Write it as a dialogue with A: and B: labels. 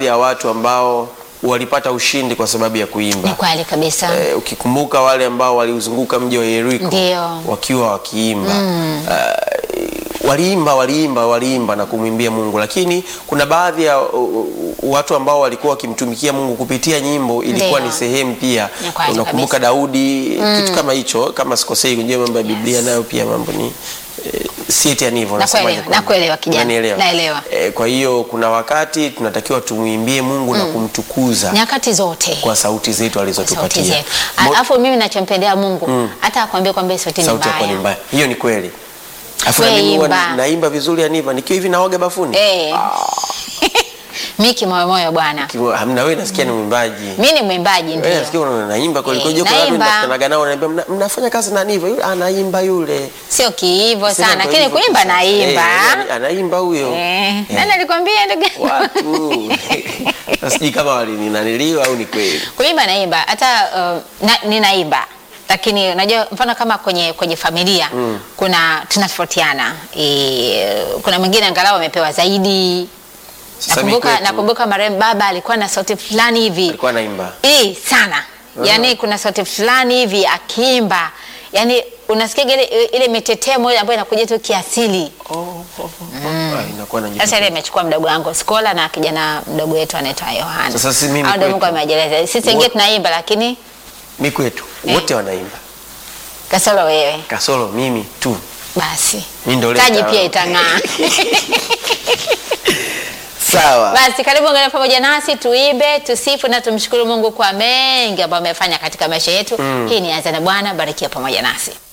A: ya watu ambao walipata ushindi kwa sababu ya kuimba.
B: Ni kweli kabisa.
A: Eh, ukikumbuka wale ambao waliuzunguka mji wa Yeriko
B: Ndio.
A: wakiwa wakiimba eh, waliimba waliimba waliimba na kumwimbia Mungu, lakini kuna baadhi ya uh, uh, watu ambao walikuwa wakimtumikia Mungu kupitia nyimbo, ilikuwa
B: Ndio.
A: ni sehemu pia.
B: Ni kweli
A: Unakumbuka
B: kabisa.
A: Daudi, kitu kama hicho, kama sikosei, kwenye mambo ya Biblia nayo pia mambo ni eh, si eti yani hivyo,
B: Nakuelewa,
A: nasemaje kwamba-
B: nakuelewa kijana,
A: Unanielewa?
B: naelewa.
A: Eh, kwa hiyo kuna wakati tunatakiwa tumwimbie Mungu na kumtukuza
B: Nyakati zote.
A: kwa sauti zetu
B: sauti
A: alizotupatia.
B: zetu.
A: Mo-
B: Alafu mimi nachompendea Mungu hata akwambia kwamba hii sauti ni
A: sauti yako ni
B: mbaya.
A: mbaya. Hiyo ni kweli. Afu
B: We
A: na mimi huwa
B: imba.
A: naimba vizuri aniva nikiwa hivi naoga bafuni.
B: Eh. Mimi kimoyo moyo bwana.
A: Kiwa- Hamna wewe nasikia ni mwimbaji.
B: Mimi ni mwimbaji
A: Wewe
B: ndio.
A: nasikia una- naimba kweli
B: Eh,
A: kweli. Kwa watu
B: naimba.
A: ninakutanaga nao naambia "Mna- mnafanya kazi na Niva yule anaimba yule.
B: Sio kiivo
A: Sema
B: sana,
A: ndo
B: lakini
A: hivyo
B: kuimba
A: tu sasa.
B: naimba.
A: Eh, yani anaimba huyo.
B: Eh,
A: Eh.
B: nani alikwambia ndugu? yangu?
A: Watu. Sasa Sijui kama walininaniliwa au ni kweli.
B: Kuimba naimba hata uh, na, ninaimba lakini unajua mfano kama kwenye kwenye familia kuna tunatofautiana e, kuna mwingine angalau amepewa zaidi
A: Sasa
B: nakumbuka
A: mikwetu,
B: nakumbuka marehemu baba alikuwa na sauti fulani hivi
A: alikuwa anaimba.
B: Eh, sana yaani kuna sauti fulani hivi akiimba yaani unasikia ile, ile mitetemo ile ambayo inakuja tu kiasili
A: Oh, oh, oh, oh. Ah, inakuwa na
B: sasa ile imechukua mdogo wangu Skola na kijana mdogo wetu anaitwa Yohana
A: Sasa si mimi
B: Hao ndio
A: kwetu.
B: Mungu amewajalia sisi wengine
A: Wote-
B: tunaimba lakini
A: Mikwetu
B: Eh.
A: wote wanaimba.
B: kasoro wewe
A: Kasoro mimi tu.
B: basi
A: Mimi ndo ule
B: taji
A: mtaalamu.
B: pia itang'aa
A: Sawa.
B: basi karibu ungane pamoja nasi tuimbe tusifu na tumshukuru Mungu kwa mengi ambayo amefanya katika maisha yetu hii ni Anza na Bwana barikiwa pamoja nasi